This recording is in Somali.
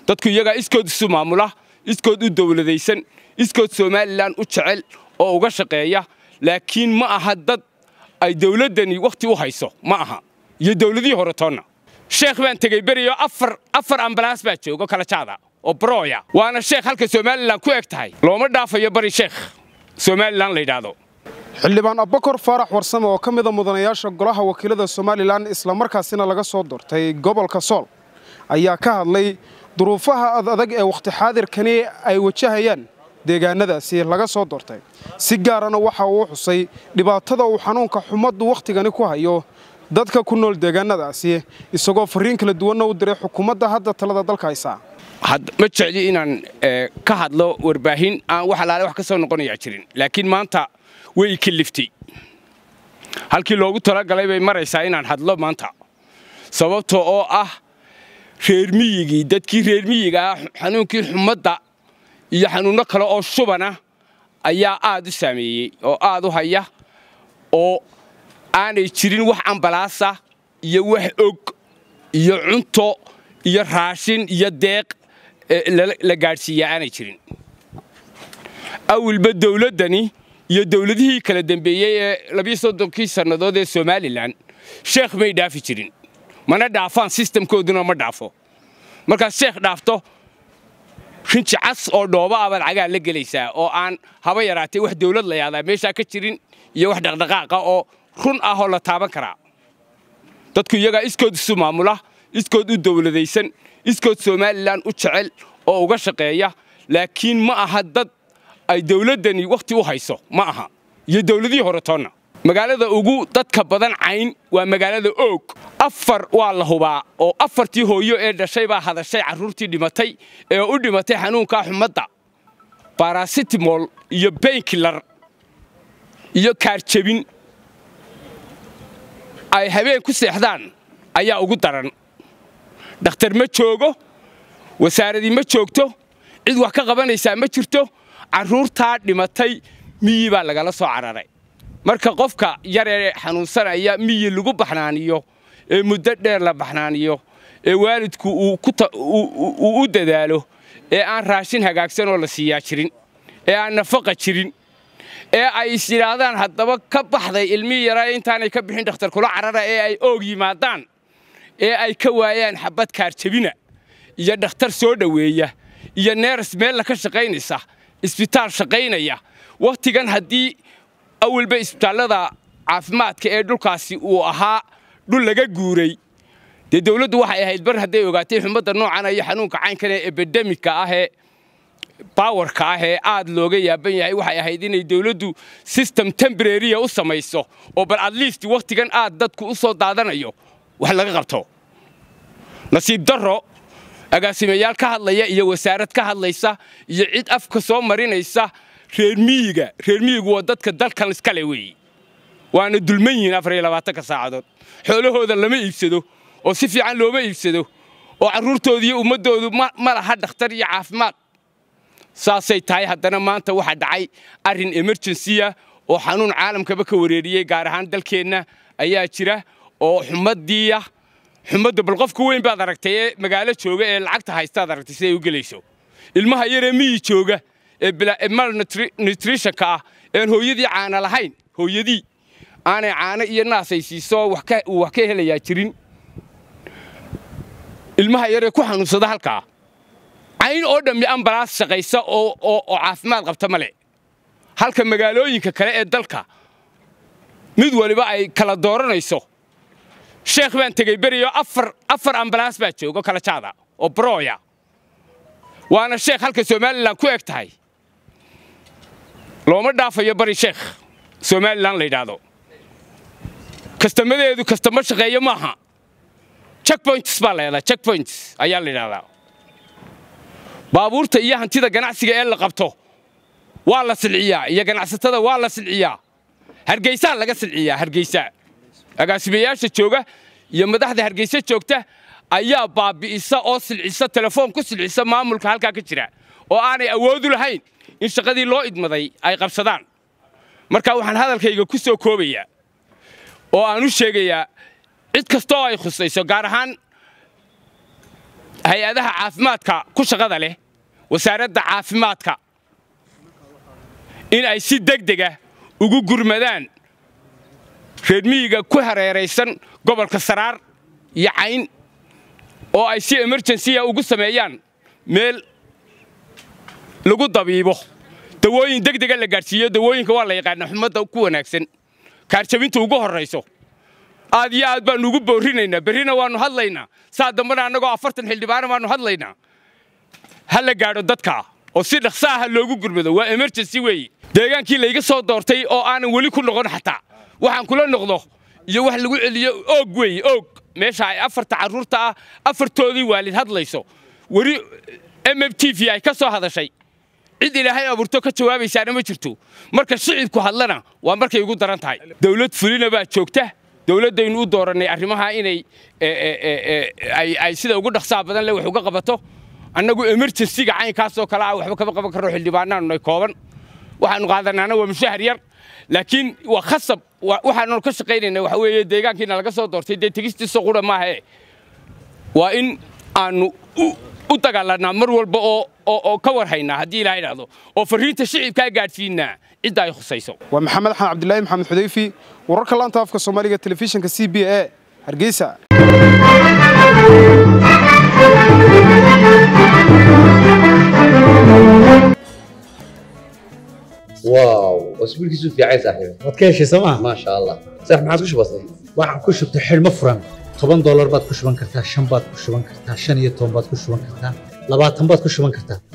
dadku iyagaa iskood isu maamula iskood u dowladaysan iskood somalilan u jecel oo uga shaqeeya laakiin ma aha dad ay dowladdani wakhti u hayso ma aha iyo dowladihii hore toonna sheekh baan tegey beriyo afar afar ambalaas baa joogo kala jaada oo brooya waana sheekh halka somalilan ku eg tahay looma dhaafayo bari sheekh somalilan la yidhaahdo xildhibaan abbakor faarax warsame oo ka mida mudanayaasha golaha wakiilada somalilan islamarkaasina laga soo doortay gobolka sool ayaa ka hadlay duruufaha adadag ee wakhti xaadirkani ay wajahayaan deegaanadaasi laga soo doortay si gaarana waxa uu xusay dhibaatada uu xanuunka xumaddu wakhtigani ku hayo dadka ku nool deegaanadaasi isagoo farriin kala duwanna u diray xukuumadda hadda talada dalka haysa ma jecli inaan ka hadlo warbaahin aan wax alaale wax ka soo noqonayaa jirin laakiin maanta way kaliftay halkii loogu talagalay bay maraysaa inaan hadlo maanta sababta oo ah reer miyigii dadkii reer miyiga ah xanuunkii xumadda iyo xanuunno kale oo shubana ayaa aad u saameeyey oo aad u haya oo aanay jirin wax ambalaasa iyo wax og iyo cunto iyo raashin iyo deeq la gaadhsiiyaa aanay jirin awilba dowladdani iyo dowladihii kala dembeeyey ee labiyo soddonkii sannadood ee somalilan sheekh may dhaafi jirin mana dhaafaan sistamkooduna ma dhaafo markaad sheekh dhaafto rinji cas oo dhooba ah baad cagaa la gelaysaa oo aan haba yaraatee wax dawlad la yaadaa meeshaa ka jirin iyo wax dhaqdhaqaaqa oo run ah oo la taaban karaa dadku iyagaa iskood isu maamula iskood u dowladaysan iskood somalilan u jecel oo uga shaqeeya laakiin ma aha dad ay dowladdani wakhti u hayso ma aha iyo dowladihii hore toonna magaalada ugu dadka badan cayn waa magaalada oog afar waa la hubaa oo afartii hooyo ee dhashay baa hadashay carruurtii dhimatay ee u dhimatay xanuunkaa xumadda barasitimol iyo baynkilar iyo kaarjabin ay habeen ku seexdaan ayaa ugu daran dhakhtar ma joogo wasaaradii ma joogto cid wax ka qabanaysaa ma jirto carruurtaa dhimatay miyi baa lagala soo cararay marka qofka yaree xanuunsanaya miyi lagu baxnaaniyo ee muddo dheer la baxnaaniyo ee waalidku uu u dadaalo ee aan raashin hagaagsanoo la siiyaa jirin ee aan nafaqa jirin ee ay is yidhaahdaan haddaba ka baxday ilmihii yaraa intaanay ka bixin dhakhtar kula carara ee ay oog yimaadaan ee ay ka waayaan xabad kaarjabina iyo dhakhtar soo dhoweeya iyo neeras meella ka shaqaynaysa isbitaal shaqaynaya wakhtigan haddii awalba isbitaallada caafimaadka ee dhulkaasi uu ahaa dhul laga guuray dee dawladdu waxay ahayd bar hadday ogaatay xumadda noocan iyo xanuunka caynkan ee ebedemika ah ee bawarka ah ee aad looga yaaban yahay waxay ahayd inay dawladdu system tembrariya u samayso oo bal at least wakhtigan aad dadku u soo daadanayo wax laga qabto nasiib darro agaasimayaal ka hadlaya iyo wasaarad ka hadlaysa iyo cid afka soo marinaysa reer miyiga reer miyigu waa dadka dalkan iskale weeye waana dulman yihiin afar iyo labaatanka saacadood xoolahooda lama iibsado oo si fiican looma iibsado oo carruurtooda iyo ummaddoodu ma laha dhakhtar iyo caafimaad saasay tahay haddana maanta waxaa dhacay arrin emergensiya oo xanuun caalamkaba ka wareeriyey gaar ahaan dalkeenna ayaa jira oo xumaddiiya xumadda bal qofka weyn baad aragtay ee magaalo jooga ee lacagta haystaad aragtay siday u gelayso ilmaha yaree miyi jooga ee malnutritionka ah ean hooyadii caana lahayn hooyadii aanay caano iyo naasay siiso uu wax ka helayaa jirin ilmaha yaree ku xanuunsada halkaa cayn oo dhammi ambalaas shaqaysa oo caafimaad qabta male halka magaalooyinka kale ee dalka mid waliba ay kala dooranayso sheekh baan tegey beriyo afar ambalaas baa joogo kala jaada oo brooya waana sheekh halka somalilan ku eg tahay looma dhaafayo bari sheekh somalilan la yidhaahdo kastamadeedu kastamo shaqeeyo maaha checkpoints baa la yidhahdaa checkpoints ayaa la yidhahdaa baabuurta iyo hantida ganacsiga ee la qabto waa la silciyaa iyo ganacsatada waa la silciyaa hargeysaa laga silciyaa hargeysa agaasimayaasha jooga iyo madaxda hargeysa joogta ayaa baabi'isa oo silcisa telefoon ku silcisa maamulka halkaa ka jira oo aanay awoodu lahayn in shaqadii loo idmaday ay qabsadaan marka waxaan hadalkayga ku soo koobayaa oo aan u sheegayaa cid kastooo ay khusayso gaar ahaan hay-adaha caafimaadka ku shaqada leh wasaaradda caafimaadka in ay si degdega ugu gurmadaan reer miyiga ku hareeraysan gobolka saraar iyo cayn oo ay si emerjensiya ugu sameeyaan meel lagu dabiibo dawooyin degdega la gaadhsiiyo dawooyinka waa la yaqaana xumadda ku wanaagsan kaarjabinta ugu horrayso aad iyo aad baannu ugu boorrinaynaa berrina waannu hadlaynaa saa dambana annagoo afartan xildhibaana baannu hadlaynaa ha la gaadho dadka oo si dhaqsa aha loogu gurmado waa emerjensi weeye deegaankii layga soo doortay oo aanan weli ku noqon xataa waxaan kula noqdo iyo wax lagu celiyo oog weeye oog meesha ay afarta carruurta ah afartoodii waalid hadlayso weli m m t v ay ka soo hadashay cid ilaahay abuurto ka jawaabaysaana ma jirto marka shicibku hadlana waa markay ugu daran tahay dawlad fulina baa joogta dawladdaynu u doorannay arrimaha inay ay sida ugu dhaqsaha badan leh wax uga qabato annagu emerjensiga caynkaasoo kale ah waxba kama qaban karno xildhibaanaanunay kooban waxaannu qaadanaana waa mushahar yar laakiin waa khasab waxaanu ka shaqaynayna waxa weeye deegaankiina laga soo doortay dee tegistiisa qura maahae waa in aannu u dagaalanaa mar walba oo ka war haynaa haddii ilaa idhaahdo oo farriinta shicibkaa gaadhsiinaa cidda ay khusayso waa maxamed xan cabdilaahi maxamed xudayfi wararka laanta afka soomaaliga telefishinka c b a hargeysa واو اسبوعك في عايز صاحبي waad ka heshay sooma ما شاء الله صح ما عاد كش بسيط waxaan ku shubtay xidhmo furan toban doolar baad ku shuban kartaa shan baad ku shuban kartaa shan iyo toban baad ku shuban kartaa labaatan baad ku shuban kartaa